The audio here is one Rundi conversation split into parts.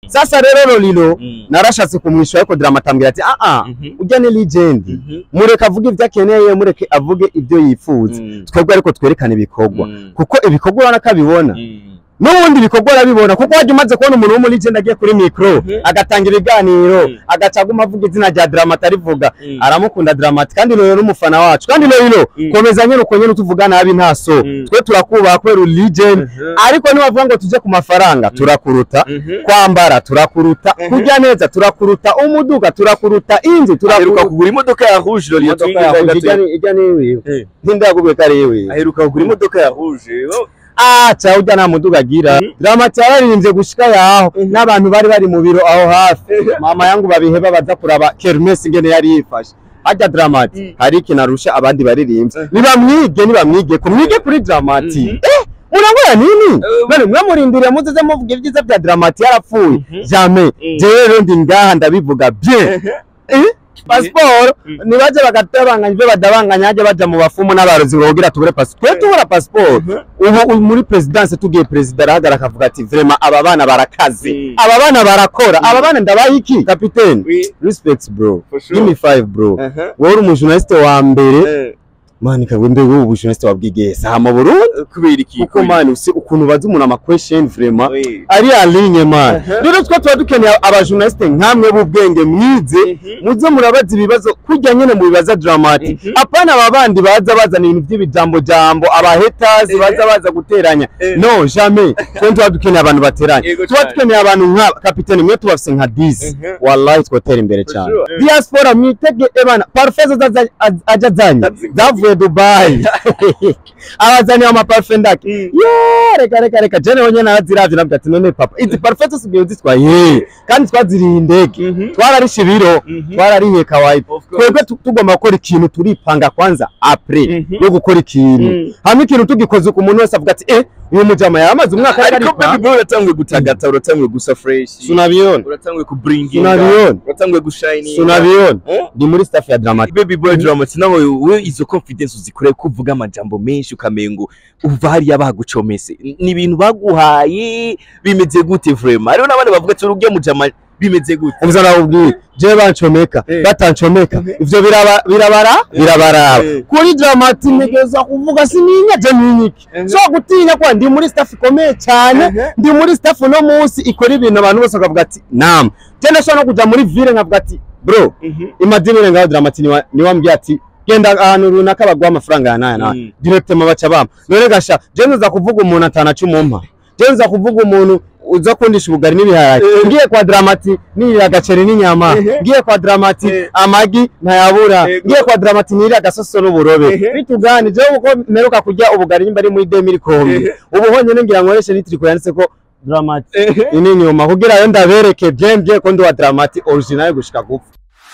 sasa rero Lolilo Mm. narashatse kumwishyura ariko Dramati ambwira ati ah ah Mhm. ujya ni legend Mhm. mureke avuge ibyo akeneye mureke avuge ibyo yifuza Mm. twebwe ariko twerekana ibikorwa Mm. kuko ibikorwa urabona ko abibona Mm. n'ubundi ibikorwa urabibona kuko wajya umaze kubona umuntu wo muri legend agiye kuri mikoro Mhm. agatanga ibiganiro Mm. agaca aguma avuga izina rya Dramati arivuga Mm. aramukunda Dramati kandi Lolilo n'umufana wacu kandi Lolilo Mm. komeza nyine uko nyine utuvuga nabi nta so Mm. twe turakubaha kubera uri legend Mhm. ariko nibavuga ngo tujye ku mafaranga turakuruta Mhm. kwambara turakuruta Mhm. kurya neza turakuruta umuduga turakuruta inzu aheruka turakuruta kugura imodoka ya rouge Lolilo imodoka yawe ijya ni- ijya ni iwiwe Eh. ntindagubwe ko ari iwiwe aheruka kugura imodoka ya rouge Oh. ah cya ujya nta muduga agira Mhm. Dramati yararirimbye gushika yaho Mhm. n'abantu bari bari mu biro aho hafi mama yangu babiheba baza kuraba kermesi ingene yari yifashe harya Dramati Mhm. hari ikintu arusha abandi baririmbye Mhm. nibamwige nibamwige ko mwige kuri Dramati Mhm. eh murangura nini Eh, none mwe murindiriye muzize muvuga ibyiza bya Dramati yarapfuye Mhm. jamais Mhm. jewe rero ndi ngaha ndabivuga bien Eh? pasiporo Mhm. nibaje bagatabanganya ibyo badabanganya hajya baja mu bafumu n'abarozi bogira tubure pasiporo twe tubura pasiporo ubu ubu muri perezidanse tugiye perezida arahagara akavuga ati vrema aba bana barakaze Mm. aba bana barakora aba bana ndabaha iki kapitene Oui. respect bro For sure. give me five bro Aha. wowe uri umujournaliste wa mbere Eh, mani kagwe mbe wowe ubujournaliste wabwigiye saha mu Burundi kubera iki kuko mani usi ukuntu bazi umuntu ama question vrema Oui. ari alinye mani Aha. rero twe tuba dukeneye abajournaliste nkamwe b'ubwenge mwize Mhm. muze murabaza ibibazo kurya nyene mu bibaza Dramati Mhm. apana aba bandi baza bazana ibintu by'ibijambo jambo aba haters Eh. baza baza guteranya Eh. no jamais twe tuba dukeneye abantu bateranya Yego tuba cyane. dukeneye abantu nka kapitene mwe tubafise nka 10 Mhm. wallahi twotera imbere For cyane sure. diaspora mwitege ebana parfait zaza aja zanye Azi- zavuye Dubai abazaniye amaparfait ndake Mm. ye reka reka reka jene wonye naraziravye navuga ati none papa izi parfait tusigaye zitwaye kandi twaziriye indege Mhm. twararishe ibiro Mhm. twararihiye kawaida Of course. twebwe tu- tugomba gukora ikintu turipanga kwanza apre Mhm. yo gukora ikintu Mm. hamwe ikintu tugikoze ku muntu wese avuga ati eh uyu mujama yaramaze umwaka ariko aripa baby boy uratanguye gutagata uratanguye gusa fresh sunabiona uratanguye kubringinga sunabiona uratanguye gushininga sunabiona Eh? ndi muri staff ya dramatic baby boy dramati nawe we izo confidence uzikore ko uvuga amajambo menshi ukamengo uva hariya bagucomese ni ibintu baguhaye bimeze gute vraiment hariho n'abandi bavuga ati urujya mujama bimeze gute ubuza nawubwiye jewe bancomeka Eh. batancomeka Mhm. ivyo biraba birabara birabaraba Eh. kuri dramatic ntegeza kuvuga sininya je ninyiki Mhm. so gutinya kwa ndi muri staff ikomeye cyane Mhm. ndi muri staff no munsi ikora ibintu abantu bose bakavuga ati nam je ndashobora no kuja muri ville nkavuga ati bro imadini ngaho dramatic niwa niwambwiye ati genda ahantu runaka baguha amafaranga ya naya naya Mm. directement baca bampa none gasha je nza kuvuga umuntu atana cumumpa je nza kuvuga umuntu uza kundisha ubugari n'ibiharage Eh. ngiye kwa dramati nirira agaceri n'inyama Eh. ngiye kwa dramati Eh. amagi ntayabura Eh. ngiye kwa dramati nirira agasoso n'uburobe Eh. bitugani jewe uko mperuka kurya ubugari nyimba ari muri 2000 kombi Eh. ubu honyine ngira nkoreshe n'itriko yanditse ko dramati ini nyuma kugira yo ndabereke bien bien ko ndi wa dramati original gushika gupfa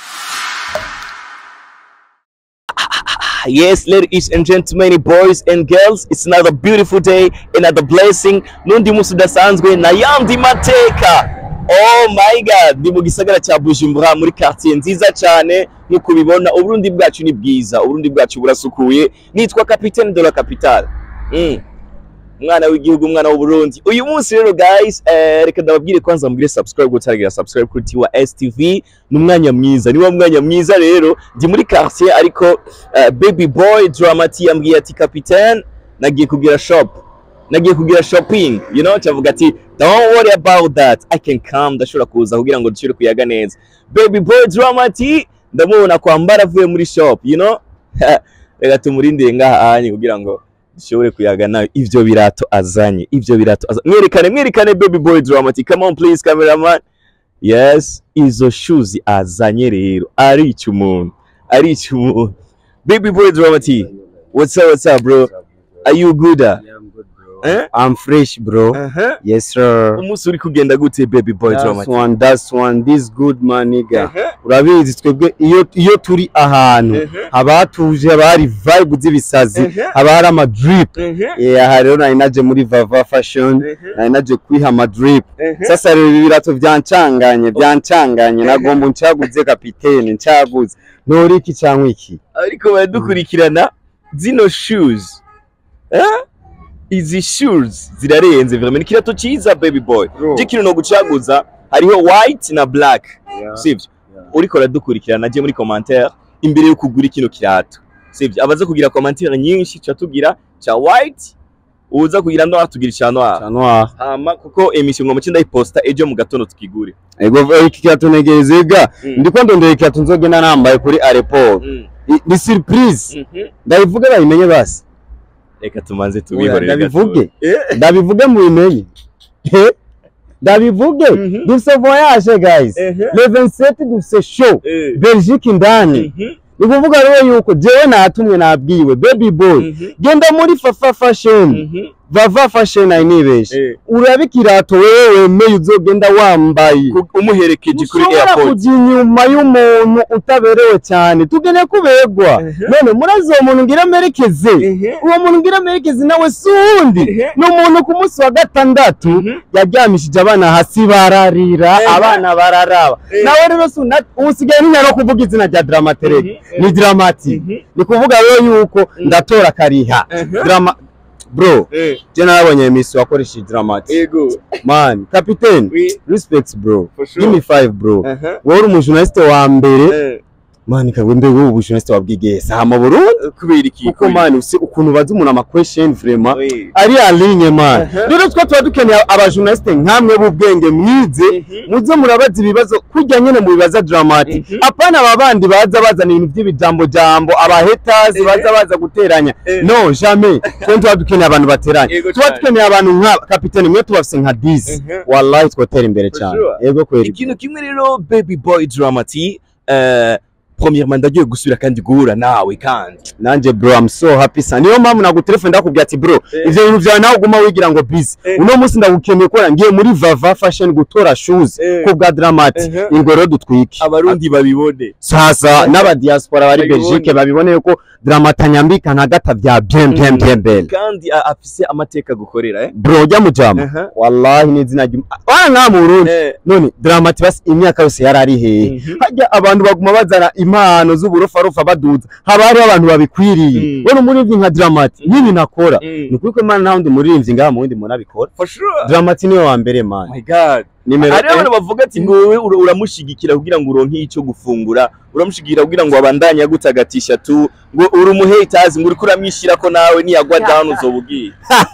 Yes, ladies and gentlemen, boys and girls, it's another beautiful day, another blessing. Nundi musi udasanzwe na yandi mateka. Oh my god, ndi mu gisagara cya Bujumbura muri quartier nziza cyane nkuko ubibona uburundi bwacu ni bwiza, uburundi bwacu burasukuye. Nitwa Capitaine de la Capitale. Mm. Umwana w'igihugu, umwana w'Uburundi. Uyu munsi rero guys, eh, reka ndababwire kwanza mugire subscribe gutaragira subscribe kuri Tiwa STV. Ni umwanya mwiza, ni wa mwanya mwiza rero. Ndi muri quartier ariko uh, baby boy dramati yambwiye ati capitaine nagiye kugira shop nagiye kugira shopping you know cyavuga ati don't worry about that i can come ndashobora kuza kugira ngo dushobore kuyaga neza baby boy dramati ndamubona kwambara avuye muri shop you know reka tumurindire ngaha ahanye kugira ngo dushobore kuyaga nawe ivyo birato azanye ivyo birato azanye mwerekane mwerekane baby boy dramati come on please cameraman yes izo shoes azanye rero arica umuntu arica umuntu baby boy dramati what's up what's up bro are you good uh? eh? i'm fresh bro uh-huh. yes sir umunsi uri kugenda gute baby boy That's dramati one, that's one, this good man nigga. Uh-huh. Urabizi twebwe iyo iyo turi ahantu Uh-huh. haba hatuje haba hari vibe z'ibisazi Uh-huh. haba hari ama drip. Uh-huh. Eh aha rero nari naje muri Vava Fashion Uh-huh. nari naje kwiha ama drip. Uh-huh. Sasa rero ibi birato byancanganye byancanganye nagomba ncaguze kapitene ncaguze. Nori iki cyangwa iki? ariko baradukurikirana zino shoes eh? izi shoes zirarenze vraiment ni kirato cyiza baby boy Bro. je kino no gucaguza hariho white na black sivyo Yeah. uriko uradukurikirana naje muri commentaire imbere yo kugura kino kirato sivyo abaza kugira commentaire nyinshi ca tugira ca white uza kugira noir tugira ca noir Chanwa. hama kuko emission ngo muce ndayiposta ejo mu gatondo tukigure Ego iki kiatu negezega. Mm. Ndiko ndondera ikiatu nzogenda nambaye kuri airport. Mm. I- Ni surprise. Mhm. Ndabivuge bayimenye basi. reka tumanze Oya, tubihorere ndabivuge. Eh. Ndabivuge mubimenye. Eh? Ndabivuge. Mhm. Dufise voyage guys. Ehe. Le 27 dufise show. Eh. Belgique indani. Mhm. Ni kuvuga rero yuko jewe natumwe nabwiwe baby boy. Mhm. Genda muri Fafa Fashion. Mhm. Vava Fashion ayinibeshe. Eh. Urabe ikirato wewe wemeye uzogenda wambaye. Ku- umuherekeje kuri ushobora airport kujya inyuma y'umuntu utaberewe cyane tugene kubegwa Ehe. none murazi uwo muntu ngira amerekeze Ehe. uwo muntu ngira amerekeze nawe si uwundi Ehe. ni umuntu ku munsi wa gatandatu Mhm. yaryamishije abana hasi bararira Ehe. abana bararaba Ehe. nawe rero si una- ubu usigaye ntinya no kuvuga izina rya dramatereke Mhm. ni dramati Mhm. ni kuvuga rero yuko ndatora kariha Ehe. drama bro Eh. je narabonye emisi wakoresheje dramati Ego. man kapiteni Oui. respect bro For sure. give me five bro Aha. wowe uri umujournaliste wa mbere Eh. mani kagwe mbere wowe ubujournaliste wabwigiye saha mu Burundi kubera iki kuko mani usi ukuntu bazi umuntu ama question vraiment Oui. ari alinye mani Aha. rero twa tuba dukeneye abajournaliste nkamwe b'ubwenge mwize Mhm. muze murabaza ibibazo kurya nyene mu bibaza dramati Mhm. apana aba bandi baza bazana ibintu by'ibijambo jambo aba haters Eh. baza baza guteranya Eh. no jamais twe tuba dukeneye abantu bateranya Yego tuba cyane. dukeneye abantu nka kapiteni mwe tubafise nka 10 Mhm. wallahi twotera imbere For cyane sure. yego kweli ikintu kimwe rero baby boy dramati eh, premièrement ndagiye gusubira kandi guhura nawe kandi nanje bro I'm so happy sana niyo mpamvu nagutelefone ndakubwira ati bro Eh. ivyo bintu vyawe nawe uguma wigira ngo busy Eh. uno munsi ndagukeneye kubera ngiye muri Vava Fashion gutora shoes Eh. ku bwa Dramat Eh. ingo rero dutwike abarundi babibone sasa n'aba diaspora bari Babibone. Belgique babibone yuko Dramat anyambika na gata vya bien bien bien belle kandi a- afise amateka gukorera eh bro jya mujama Aha. wallahi ni izina ry'um wana nka mu Burundi Eh. none Dramat basi imyaka yose yarari hehe Mhm. hajya abantu baguma bazana impano z'uburofarofa baduza haba hariho abantu babikwiriye Mm. we umuririmbyi nka Dramati n'ibinakora Mm. ni ukuri ko imana nta wundi muririmbyi ngaha mu wundi muntu abikora for sure Dramati niwe wa mbere oh man my god nimero hari abantu eh, bavuga ati ngo wowe ura- uramushigikira kugira ngo uronke icyo gufungura uramushigikira kugira ngo abandanye agutagatisha tu ngo uri umuhaters ngo uriko uramwishyira ko nawe niyagwa down uzoba ugiye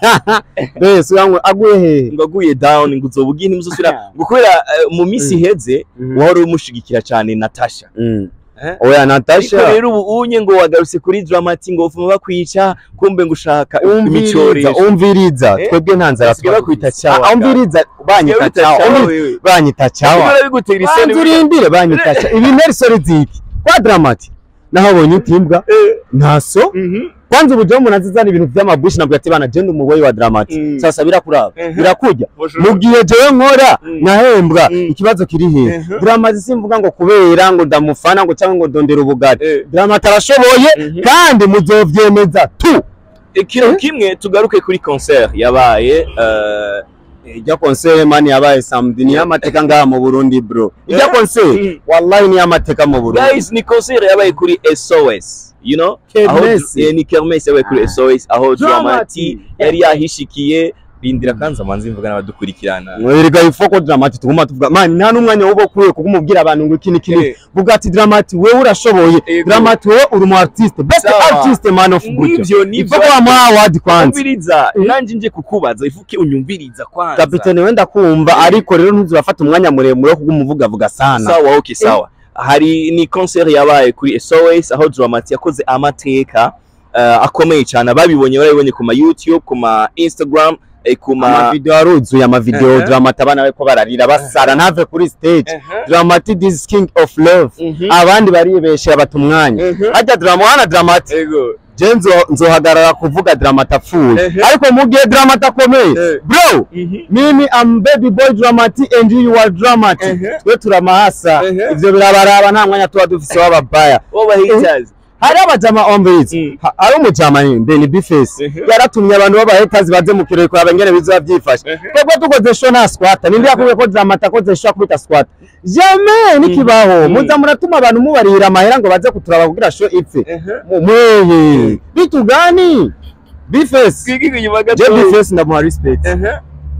bese uyangu aguye hehe ngo aguye down ngo uzoba ugiye ntimuzosubira ngo kubera eh, mu minsi iheze wari umushigikira cyane Natasha Mm. Eh? oya ariko Natasha rero ubu unye ngo wagarutse kuri Dramati ngo ufuma bakwica kumbe ngo ushaka umviriza imicoresho umviriza Eh? twebwe nta nzara Basigaye bakwita twagize. cyawa, Ah, umviriza banyita Basigaye cyawa bita umviriza, wewe. banyita cyawa Basigaye bigutera isoni banza urindire banyita cyawa ibi nerisori ziki kwa Dramati nahabonye utimbwa Eh. ntaso Mhm. kwanza uburyo umuntu azizana ibintu by'amabushi nabwo ati bana genda umugoyi wa Dramati Mm. sasa birakuraba Mhm. birakujya For sure. mu gihe jewe nkora Mm. nkahembwa Mm. ikibazo kiri hehe Mhm. Dramati simvuga ngo kubera ngo ndamufana ngo cyangwa ngo ndondera ubugari Eh. Dramati arashoboye Mhm. kandi muzovyemeza tu ikintu kimwe tugaruke kuri concert yabaye eh, ijya konsere mani yabaye samedi ni amateka ngaha mu Burundi bro ijya Mm. konsere wallahi ni amateka mu Burundi guys ni concert yabaye kuri SOS you know aho Kermesse. eh, ni kermesse yabaye kuri SOS aho Dramati. Dramati yari yahishikiye rindira kanza manzi mvuga n'abadukurikirana mwerega ifoko Dramati tuguma tuvuga mani nta n'umwanya wo kuye kukumubwira abantu ngo iki ni kini Eh. vuga ati Dramati wewe urashoboye Ego. Dramati wewe uri umu artiste best Sawa. artist man of Buja nivyo nivyo ifoko wamuha award kwanza unyumviriza nanje nje kukubaza ifuke unyumviriza kwanza kapitene wenda kumva ariko rero ntuzurafata umwanya muremure wo kugumuvugavuga sana sawa okay sawa hari ni concert yabaye kuri SOS aho Dramati yakoze amateka eh, akomeye cyane ababibonye barabibonye ku ma YouTube ku ma Instagram eh, ku ma amavideo aruzuye amavideo Uh-huh. Dramati abana bariko bararira basara ntave kuri stage Uh-huh. Dramati this king of love Mhm. abandi baribeshera bata umwanya Mhm. harya drama wana Dramati Ego. je nzo nzohagarara kuvuga Dramati apfuye Uh-huh. ariko mu gihe Dramati akomeye Eh. bro Mhm. mimi am baby boy Dramati and you are Dramati Uh-huh. twe turamahasa Uh-huh. ivyo birabaraba nta mwanya tuba dufise w'ababaya Woba haters. hari abajama ombizi Mm. hari umujama ni Benny Bifesi Mhm. yaratumye abantu b'abahetazi baze mu kirori kuraba ingene bizoba byifashe Mhm. twebwe tukoze show nta squata ninde yakubwiye ko Dramati akoze show akubita squata jamais nikibaho Mm. muza muratuma abantu mubarira amahera ngo baze kuturaba kugira show ipfe Uh-huh. mweye bitu gani Bifesi Twigige inyuma je gato. Bifesi ndamuha respect Uh-huh.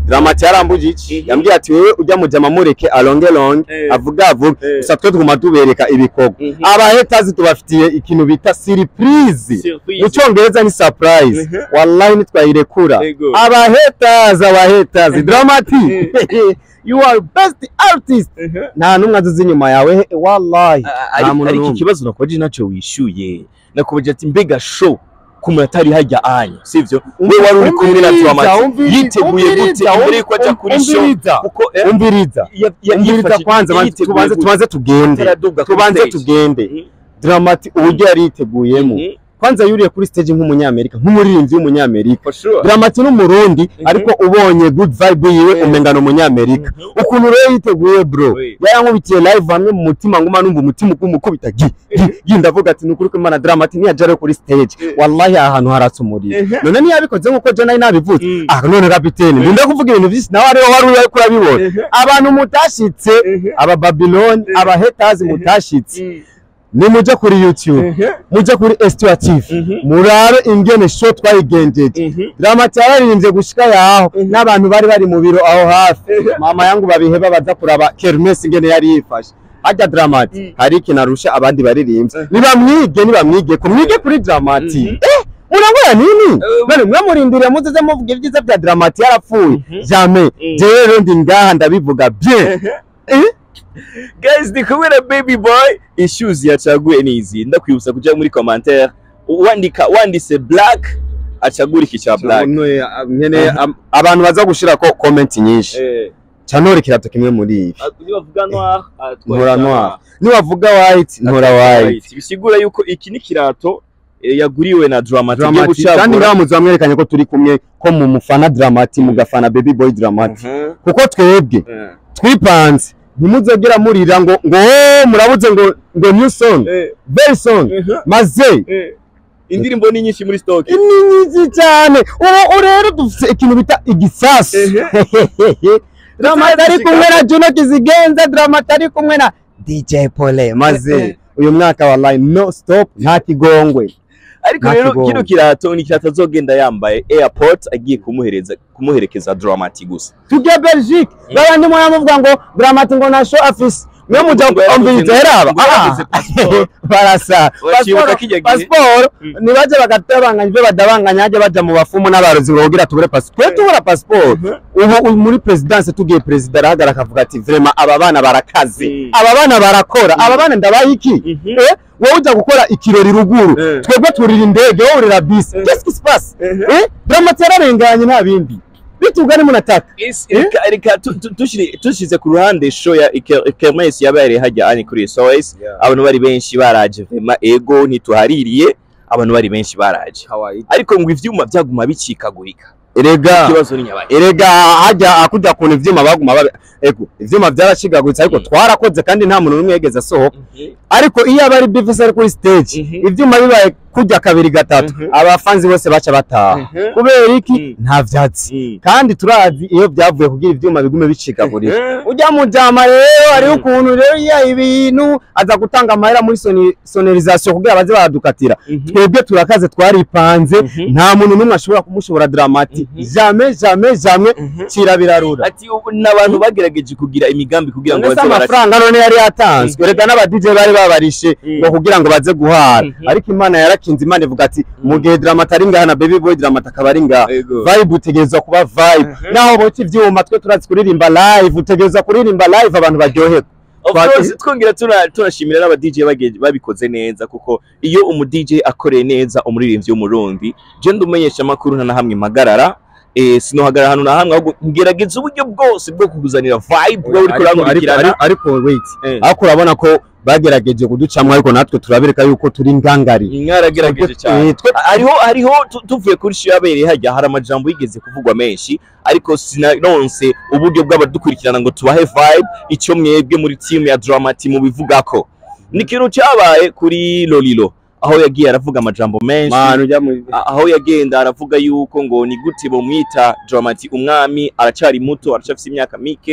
Dramati yarambuje iki yambwiye ati wewe ujya mujama mureke alonge longe Eh. avuga avuga Eh. gusa twe tuguma tubereka ibikorwa Mhm. abahetazi tubafitiye ikintu bita surprise Surprise. mu cyongereza ni surprise Mhm. wallahi nitwayirekura Ego. abahetazi abahetazi Dramati you are best artist Mhm. nta numwe azuze inyuma yawe he- wallahi Ah, nta ari- muntu ariko n'umwe. ikibazo nakubaje nacyo wishyuye nakubaje ati mbega show ku muntu atari hajya anyu sivyo we wari uri kumwe na Dramati Umviriza, yiteguye gute umviriza, imbere yuko ajya kuri show umviriza, kuko eh, umviriza ya- ya- umviriza yifashije- kwanza banza yiteguye tubanze gute? tubanze tugende Ataraduga kuri tubanze stage. tugende Mhm. Dramati uburyo yari yiteguyemo Mhm. kwanza yuriye kuri stage nk'umunyamerika nk'umuririmbyi w'umunyamerika For sure. Dramati n'umurundi Mhm. ariko ubonye good vibe yiwe Mhm. umenga ni umunyamerika Mhm. ukuntu rero yiteguye bro Oui. yarankubitiye live hamwe mu mutima nguma numva umutima ukumukubita gi gi gi ndavuga ati nukuri ko imana Dramati niyaja rero kuri stage Eh. wallahi aha hantu haratse umuriro Mhm. none ntiyabikoze nk'uko je nari nabivuze Mm. ah none kapiteni ndinde kuvuga ibintu byinshi nawe ariho wari uri kurabibona Mhm. abantu mutashitse Mhm. aba Babylon Mhm. aba haters mutashitse Mhm. ni muje kuri YouTube Mhm. muje kuri S2 TV Mhm. murabe ingene show twayigenjeje Mhm. Dramati yararirimbye gushika yaho Mhm. n'abantu bari bari mu biro aho hafi Mhm. mama yangu babiheba baza kuraba Kermes ingene yari yifashe harya Dramati Mhm. hari ikintu arusha abandi baririmbyi Mhm. nibamwige nibamwige ko mwige kuri Dramati Mhm. eh murangura nini Eh, none mwe murindiriye muzize muvuga ibyiza bya Dramati yarapfuye Mhm. jamais Mhm. jewe rero ndi ngaha ndabivuga bien eh guys ndi kumwe na baby boy issues yacaguye nizi ndakwibutsa kuja muri commentaire wandika wandise black acagura iki ca black None, ah, nyene Aha. am- abantu baza gushira ko comment nyinshi eh canore kirato kimwe muri ibi bavuga noir ah, twari ntora noir niwavuga white ntora white bisigura yuko iki ni kirato eh, yaguriwe na Dramati igiye Dramati kandi gucagura ngaha muzi bamwerekanye ko turi kumwe ko mu mufana Dramati mugafana baby boy Dramati Mhm. kuko twebwe Eh. twipanze ntimuzogera murira ngo ngo "Oh, murabuze ngo ngo new song Eh, very song mhm, maze eh. indirimbo ni nyinshi muri stock ni nyinshi cyane ubu rero dufite ikintu bita igisasu Dramati ari kumwe na Juno Kizigenza Dramati ari kumwe na DJ Pole maze uyu mwaka wallahi no stop nta kigongwe ariko Nta rero kigongo. kino kirato ni kirato azogenda yambaye airport agiye kumuhereza kumuherekeza Dramati gusa tujye Belgique babandi muramuvuga ngo Dramati ngo na show afise mwe muja Ngo yarabuze kumviriza ngo- heraba ngo yarabuze passport. barasa Uracibuka Passport- kijya gihe? passport Mm. nibaje bagatabanganya ibyo badabanganya ajye baja mu bafumu n'abarozi ngo kugira tubure passport twe tubura passport ubu ubu muri presidence tugiye perezida arahagara akavuga ati vraiment aba bana barakaze Mm. aba bana barakora aba bana ndabaha iki Mhm. eh wowe ujya gukora ikirori ruguru Eh. twebwe turira indege wowe urira bisi Eh. qu'est-ce qui se passe Mhm. eh Dramati yararenganye nta bindi bitugane munataka Isi- reka reka tu- tu- tushire- tushize ku ruhande show ya Ike- Kermesse yabereye hajya ani kuri SOS abantu bari benshi baraje vema ego ntituhaririye abantu bari benshi baraje ariko ngo ivyuma byaguma bicikagurika erega ikibazo ni nyabaye erega hajya akujya kuntu ivyuma baguma babe ego ivyuma byarashigaguritse ariko Mm. twarakoze kandi nta muntu n'umwe yigeze asohoka ariko iyo aba ari bivise ari kuri stage Mhm. ivyuma bibaye kujya kabiri gatatu Mhm. abafanzi bose baca bataha Mhm. kubera iki Mm. nta vyatsi Mm. kandi turazi iyo byavuye kugira ivyuma bigume bicikagurika Mhm. ujya mu jama rero hariho Mm. ukuntu rero iya ibintu aza gutanga amahera muri soni- sonorisation kugira baze baradukatira Mhm. twebwe turakaze twaripanze Mhm. nta muntu n'umwe ashobora kumushobora Dramati Mhm. jamais jamais jamais Mhm. kira birarura ati ubu n'abantu bagerageje kugira imigambi kugira ngo None se baze barashe amafaranga none yari yatanzwe Mhm. reka n'aba DJ bari babarishe Mhm. ngo kugira ngo baze guhara Mhm. ariko imana yarakinze imana ivuga ati Mhm. mu gihe Dramati ari ngaha na baby boy Dramati akaba ari ngaha Ego. vibe utegerezwa kuba vibe Mhm. naho boca ivyuma twe turazi kuririmba live utegerezwa kuririmba live abantu baryoherwa Of Twati- course, twongera tuna- tunashimira n'aba DJ bage- babikoze neza kuko iyo umu DJ akoreye neza umuririmbyi w'umurundi je ndumenyesha amakuru nta na hamwe mpagarara eh, sinohagarara ahantu na hamwe ahubwo ngerageza uburyo bwose bwo kukuzanira vibe bwo uriko Ariko- urankurikirana ariko- ariko wait Eh. ariko urabona ko bagerageje kuducamwo ariko natwe turabereka yuko turi ngangari mwaragerageje cyane Eh, twe- hariho hariho tu- tuvuye kuri show yabereye hajya hari amajambo yigeze kuvugwa menshi ariko sinaronse uburyo bw'abadukurikirana ngo tubahe vibe icyo mwebwe muri team ya Dramati mubivugako ni ikintu cyabaye kuri Lolilo aho yagiye aravuga amajambo menshi manu ujya mu a- aho yagenda aravuga yuko ngo ni gute bomwita Dramati umwami aracyari muto aracyafite imyaka mike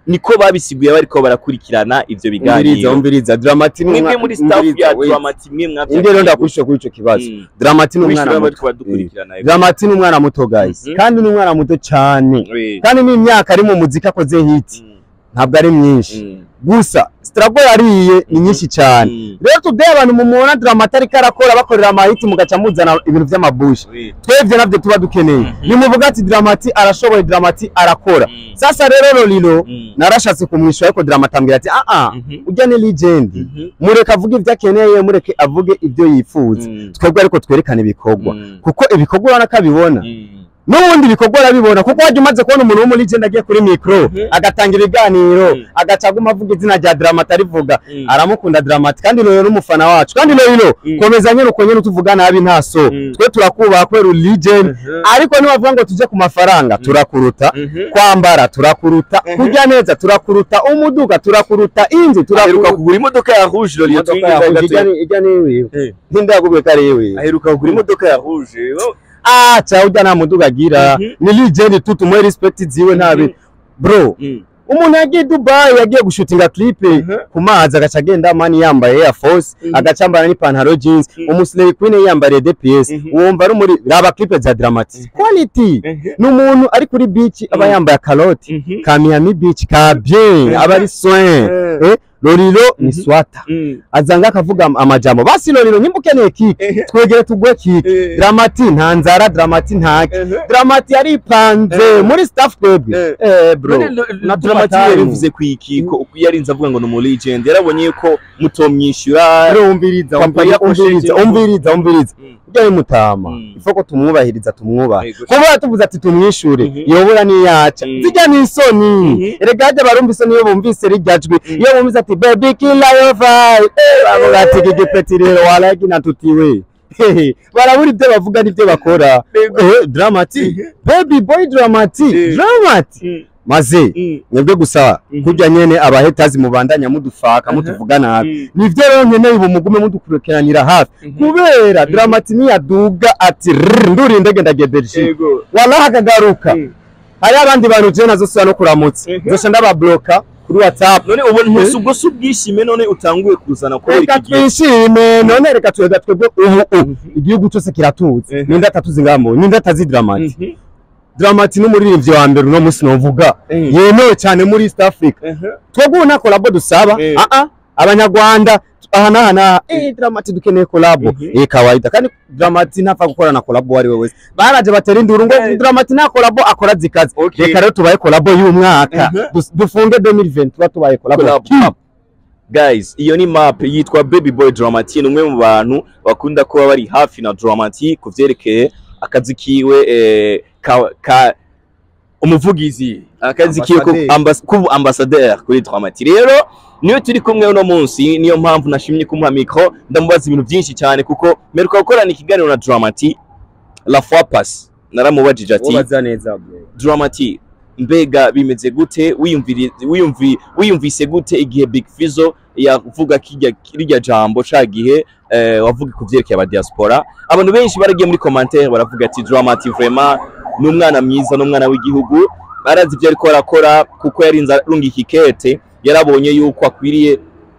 niko babisiguye bariko barakurikirana ivyo umviriza biganiro umviriza Dramati ni mwebwe umwana- muri staff umviriza, ya wait. Dramati mwe mwavyo Indi rero ndakwishyura kuri ico kibazo Mm. Dramati ni umwana Wishyura muto bariko badukurikirana Dramati ni umwana muto guys Mhm. kandi ni umwana muto cyane Oui. kandi n'imyaka ari mu muziki akoze hit Mm. ntabwo ari myinshi Mm. gusa struggle yariye ni nyinshi cyane Mm. rero today abantu mumubona Dramati ariko arakora bakorera amahiti mugaca muzana ibintu vy'amabushi Oui. twebwe navyo tuba dukeneye Mhm. nimuvuga ati Dramati arashoboye Dramati arakora Mm. sasa rero Lolilo Mm. narashatse kumwishyura ariko Dramati ambwira ati ah ah Mhm. ujya ni legend Mhm. mureke avuge ibyo akeneye mureke avuge ibyo yifuza Mm. twebwe ariko twerekane ibikorwa Mm. kuko ibikorwa urabona ko abibona Mm. n'ubundi ibikorwa arabibona kuko wajya umaze kubona umuntu wo muri legend agiye kuri mikoro Mhm. agatanga ibiganiro Mm. agaca aguma avuga izina rya Dramati arivuga Mm. aramukunda Dramati kandi Lolilo n'umufana wacu kandi Lolilo Mm. komeza nyine uko nyine utuvuga nabi nta so Mm. twe turakubaha kubera uri legend Mhm. ariko nibavuga ngo tujye ku mafaranga turakuruta Mhm. kwambara turakuruta Mhm. kurya neza turakuruta umuduga turakuruta inzu aheruka turakuruta kugura imodoka ya rouge Lolilo imodoka twinjiza yawe gato. ijya ni- ijya ni iwiwe Eh. ninde yakubwiye ko ari iwiwe aheruka kugura imodoka ya rouge Oh. ah cha ujya nta muduga agira Mhm. ni legend tu tumuhe respect ziwe ntabe Mhm. bro Mm. umuntu yagiye Dubai yagiye gushutinga clip Mhm. ku mazi agaca agenda mani yambaye Air Force Mhm. agaca yambara n'ipantaro jeans Mhm. umuslay queen yambariye DPS Mhm. wumva ari muri raba clip za Dramati quality Mhm. ni umuntu ari kuri beach aba Mhm. yambaye akaroti Mhm. ka Miami Beach ka bien Mhm. aba ari soin Mhm. eh Lolilo ni Mhm. swata Mm. azanga akavuga am- amajambo basi Lolilo nyimba ukeneye kike Eh. twegere tugwe kike Eh. Dramati nta nzara Dramati ntake Mhm. Dramati yaripanze Eh. muri staff twebwe Eh. eh bro None Lo- na Dramati tumatanu. yarivuze ku ikiko uko yarinze avuga ngo ni umu legend yarabonye yuko mutomwishyura rero umviriza Kampani umviriza umviriza yakoresheje- umviriza umviriza Mm. ujya mutama Mm. ifo ko tumwubahiriza tumwubahe Yego. kuba tuvuze ati tumwishure Mhm. yobura niyaca Mm. zijya ni isoni Mhm. erega hajya barumva isoni iyo bumvise rijya jwi Mm. iyo bumvise ati baby killer your vibe eh bavuga ati gigipeti rero walagi natutiwe Hehe, barabura ibyo bavuga n'ibyo bakora Yego. eh dramati Mhm. baby boy dramati Eh. dramati Mm. maze Mm. mwebwe gusa Mhm. kurya nyene abahetazi mubandanya mudufaka Mhm. mutuvuga nabi Mm. nivyo rero nkeneye ubu mugume mudukurikiranira hafi Mhm. kubera dramati niyaduga ati rrr, nduri indege ndagiye Belgique Yego. wallahi akagaruka Mm. hari abandi bantu je nazosubira no kuramutsa Mhm. nzoca ndababloka kuri whatsapp none ubu ntusi ubwo si ubwishime none utanguye kuzana kubera reka iki gihe twishime none reka twega twebwe ubu ubu igihugu cyose kiratuzi Mhm. ninde atatuzi ngamo ninde atazi dramati Mhm. dramati n'umuririmbyi wa mbere uno munsi novuga Mhm. yemewe cyane muri east africa Mhm. twebwe ubu nta kolabo dusaba Eh. ah ah abanyarwanda aha n'aha n'aha eh dramati dukeneye kolabo Mhm. eh kawaida kandi dramati ntapfa gukora na kolabo uwo ari we wese baraje batera induru ngo Eh. dramati nta kolabo akora zikaze Okay. reka rero tubaye kolabo y'umwaka Mhm. Dus- dufunge 2020 tuba tubaye kolabo Collab. Ki- guys iyo ni map yitwa baby boy dramati ni umwe mu bantu bakunda kuba bari hafi na dramati ku vyerekeye akazi kiwe eh, ka, ka umuvugizi akazi kiwe ko Ambassadeur. ambas, kuba ambassadeur kuri dramati rero niyo turi kumwe uno munsi niyo mpamvu nashimye kumuha mikro ndamubaza ibintu byinshi cyane kuko meruka gukorana ikiganiro na dramati la fois passe naramubajije ati Ubaza neza bro. Dramati mbega bimeze gute wiyumviri wiyumvi wiyumvise gute igihe Big Fizzo yavuga kirya kirya jambo ca gihe eh, wavuga ku vyerekeye aba diaspora abantu benshi baragiye muri commentaire baravuga ati Dramati vraiment ni umwana mwiza n'umwana w'igihugu barazi ibyo ariko arakora kuko yarinze arunga ikikete yarabonye yuko akwiriye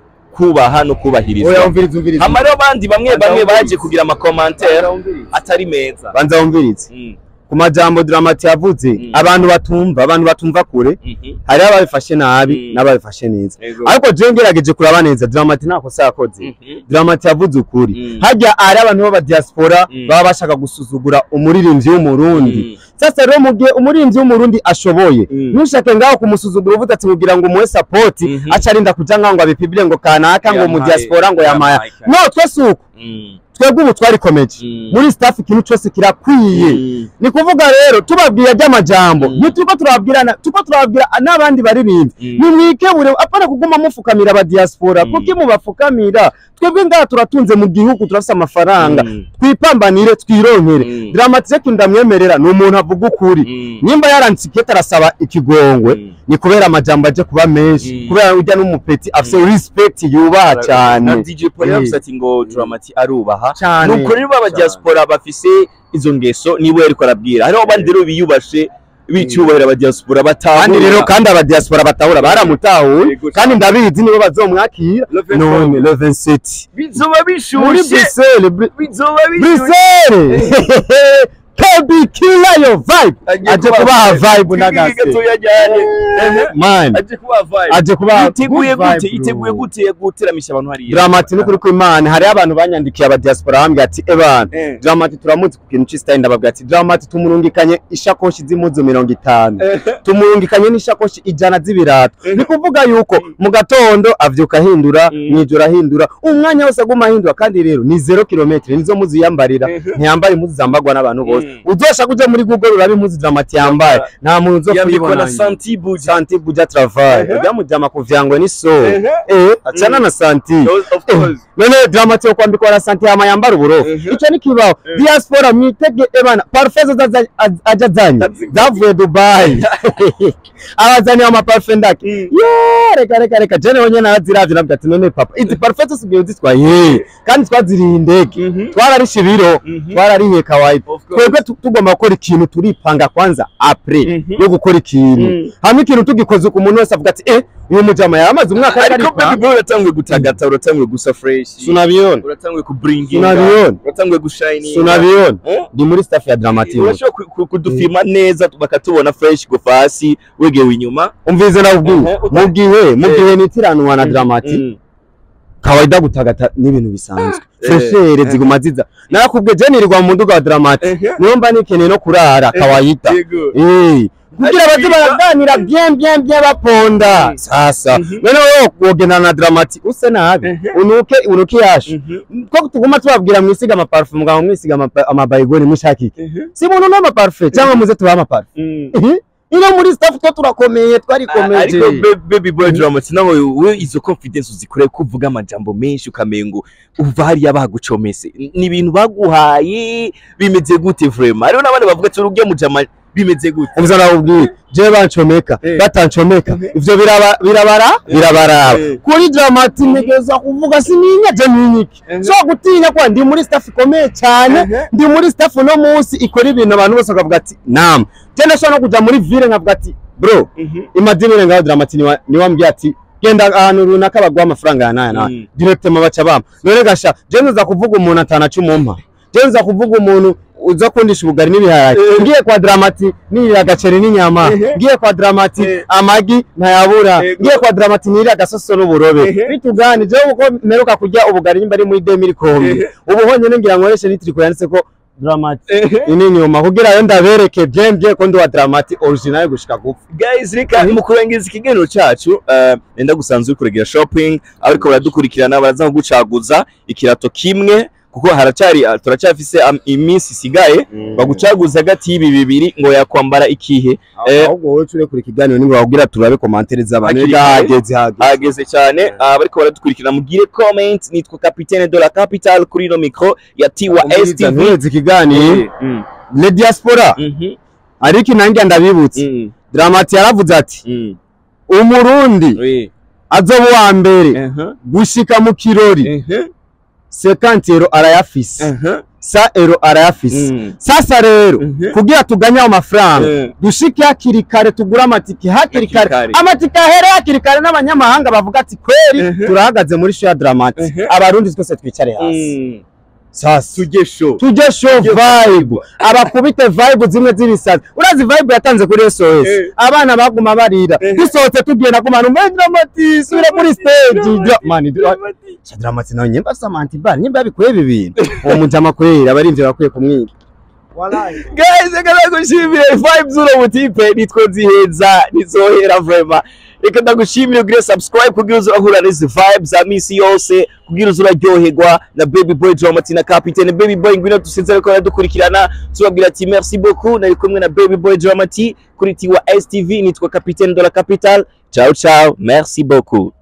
kubaha no Oya kubahirizwa umviriza umviriza. hama rero abandi bamwe Banza bamwe wumvirize. baje kugira ama commentaire Banza wumvirize. atari meza Banza wumvirize. Mm, Ku majambo Dramati yavuze Mm. abantu batumva abantu batumva kure mhm, hari ababifashe nabi Mm. n'ababifashe neza yego. ariko je ngerageje kuraba neza Dramati nta kosa yakoze Mhm, Dramati yavuze ukuri Mm. harya ari abantu b'aba diaspora Mm. baba bashaka gusuzugura umuririmbyi w'umurundi mm, sasa rero mu gihe umuririmbyi w'umurundi ashoboye Mm. ntushake ngaho kumusuzugura uvuze ati kugira ngo umuhe support Mhm. aca arinda kuja ngaho ngo abipibire ngo kanaka ngo mu Yampaye- diaspora ngo yamaya yampaye cyane. no twese uko Mm, twebwe ubu twarikomeje mm, muri staff ikintu cyose kirakwiye mm, ni kuvuga rero tubabwira ry'amajambo Mm. ntituko turababwirana tuko turababwira n'abandi baririmbyi Mm. nimwikebure apana kuguma mufukamira aba diaspora Mm. kuki mubafukamira twebwe ngaha turatunze mu gihugu turafise amafaranga Mm. twipambanire twironkere Mm. dramatike ndamwemerera ni umuntu avuga ukuri Mm. nimba yaranditse ikete arasaba ikigongwe Mm. ni kubera amajambo aje kuba menshi Mm. kubera ujya n'umupeti afise respect yubaha na cyane DJ Paul yavuze ati ngo Dramati arubaha cyane nuko rero baba Cyane. diaspora bafise izo ngeso nibo yariko arabwira hariho abandi rero biyubashe bicubahira abadiaspora kandi batahura rero kandi abadiaspora batahura baramutahuye Yego kandi ndabizi nibo bazomwakira Le 27. none le 27 bizoba muri bishushe Bruxelles Bru- bizoba bishushe Bruxelles Kobe killer yo vibe aje kubaha vibe na Kiki gase gatoya cyane Ehe. man aje kubaha vibe aje kubaha iteguye good vibe, gute bro. iteguye gute guteramisha abantu hariya Dramati n'ukuri kw'Imana hariho abantu banyandikiye abadiaspora bambwira ati ebana Eh. Dramati turamuzi ku kintu c'istyle ndababwira ati Dramati tumurungikanye ishakoshi z'impuzu mirongo itanu tumurungikanye n'ishakoshi ijana z'ibirato Eh. ni kuvuga yuko mu gatondo avyuka ahindura Mm. mw'ijoro ahindura umwanya wose aguma ahindura kandi rero ni zero kilometre nizo muzi yambarira Eh. ntiyambara impuzu zambarwa n'abantu bose Mm. uzosha kuja muri Google uraba impuzu Dramati yambaye nta muntu uzo yambikwa kuyibona na santi buja santi buja travail Eh. ujya mujama kuvyangwa ni so Eh. eh acana Mm. na santi of course none dramati yo kwambikwa na santi hama yambara uburofu Mhm. ico ni kibaho Mhm. diaspora mwitege ebana parfum zo zaza- az- aja zanye Zazi- zavuye dubai abazaniye amaparfum ndake Mm. ye reka reka reka jene wenye naraziravye navuga ati none papa izi parfum zose ugiye uzitwaye kandi twaziriye indege Mhm. twararishe ibiro Mhm. twarariye kawaida Of course. twebwe tu- tugomba gukora ikintu turipanga kwanza apres Mhm. yo gukora ikintu Mm. hama ikintu tugikoze ku muntu wese avuga ati eh uyu mujama yaramaze umwaka ariko ariko baby boy uratanguye gutagata uratanguye gusa fresh sunabiona uratanguye kubringinga Sunabiona. uratanguye gushininga sunabiona Eh? ndi muri staff ya Dramatiyo urashobora ku- ku- kudufirma neza bakatubona fresh kuva hasi wegewe inyuma umvize nakubwiye Mhm, uta- mu gihe mu Eh. gihe nitiranwa na Mm. Dramati Mm. kawaida gutagata n'ibintu bisanzwe Eh. freshere Eh. ziguma ziza narakubwiye je nirirwa mu muduga wa Dramati Eh. niyo mba nikeneye no kurara kawaida Yego. eh kugira baze Ariko- baraganira bien bien bien baponda Mm. sasa Mhm. none wewe wogendana na Dramati use nabi Mhm. unuke unuke yashu Mhm. ko tuguma tubabwira mwisiga amaparfum mugabo mwisiga amapa- amabayigoni mushakike Mhm. si muntu n'amaparfum cyangwa muze tubahe amaparfum Mm. Mhm. ino muri staff two turakomeye twarikomeje ariko be- baby boy drama sinaho we izo confidence uzikore kuvuga amajambo menshi ukamenya ngo uva hariya bagucomese ni ibintu baguhaye bimeze gute vraiment hariho n'abandi bavuga ati urujya mujama bimeze gute ubuza nawubwiye je bancomeka Eh. batancomeka Mhm. ivyo biraba- birabara birabaraba Eh. kuri dramati ntegereza kuvuga sininya je ninyiki Mhm. so gutinya kwa ndi muri staff ikomeye cyane Mhm. ndi muri staff no munsi ikora ibintu abantu bose bakavuga ati nam je ndashobora no kuja muri ville nkavuga ati bro imadimire ngaho dramati niwa niwambwiye ati genda ahantu runaka baguha amafaranga ya naya naya Mm. directement baca bampa none gasha je nza kuvuga umuntu atana cumumpa je nza kuvuga umuntu uza kundisha ubugari n'ibiharage Eh. ngiye kwa dramati nirira agaceri n'inyama Eh. ngiye kwa dramati Eh. amagi ntayabura Eh. ngiye kwa dramati nirira agasoso n'uburobe Eh. bitugani je uko mperuka kurya ubugari nyimba ari muri 2000 kombi Eh. ubu honyine ngira nkoreshe nitriko yanditse ko dramati ini nyuma kugira yo ndabereke bien bien ko ndi wa dramati original gushika gupfa guys reka mu kurangiza ikiganiro cyacu eh, nenda gusanzwe uri kuregera shopping ariko baradukurikirana baraza kugucaguza ikirato kimwe kuko haracyari ah, turacyafise am- iminsi isigaye bagucaguza hagati y'ibi bibiri ngo yakwambara ikihe Eh. ahubwo wowe cure kuri ikiganiro ningo babwira turabe commentaire z'abantu Hakiri Ega kare. hageze hageze hageze cyane ah, bariko baradukurikirana mugire comment nitwa capitaine de la capitale kuri ino micro ya tiwa stv ntuheze ikiganiro Mm, le diaspora mhm, ariko nanjye ndabibutse mm, dramati yaravuze ati mm, umurundi oui, azoba uwa mbere mhm, gushika mu kirori mhm, 50 euro arayafise mhm, sa euro arayafise mm, sasa rero mhm. kugira tuganye ayo mafaranga Mm. dushike hakiri kare tugure amatike hakiri Hakiri kare kare. amatike ahere hakiri kare n'abanyamahanga bavuga ati kweri Mhm. turahagaze muri show ya dramati Mhm. abarundi twese twicare hasi Mm. sasa tujye show tujye show vibe abakubite vibe zimwe z'ibisazi urazi vibe yatanze kuri SOS Eh. abana baguma barira Eh. dusohotse tugenda ku bantu muri dramati sure kuri stage Dra- man dra- Cha dramati nawe nyemba samantha bar nyemba yabikuye ibi bintu uwo mujama kwera abarimvye bakwiye kumwiga guys reka ndagushimire vibe z'uno mutipe nitwo nziheza nizohera vrema reka ndagushimire ugire subscribe kugira uze urahura n'izi vibe za misi yose kugira uze uraryoherwa na baby boy dramati na capitaine baby boy ngwino dusinze ariko baradukurikirana tubabwira ati merci beaucoup nari kumwe na baby boy dramati kuri tiwa stv nitwa capitaine de la capitale ciao ciao merci beaucoup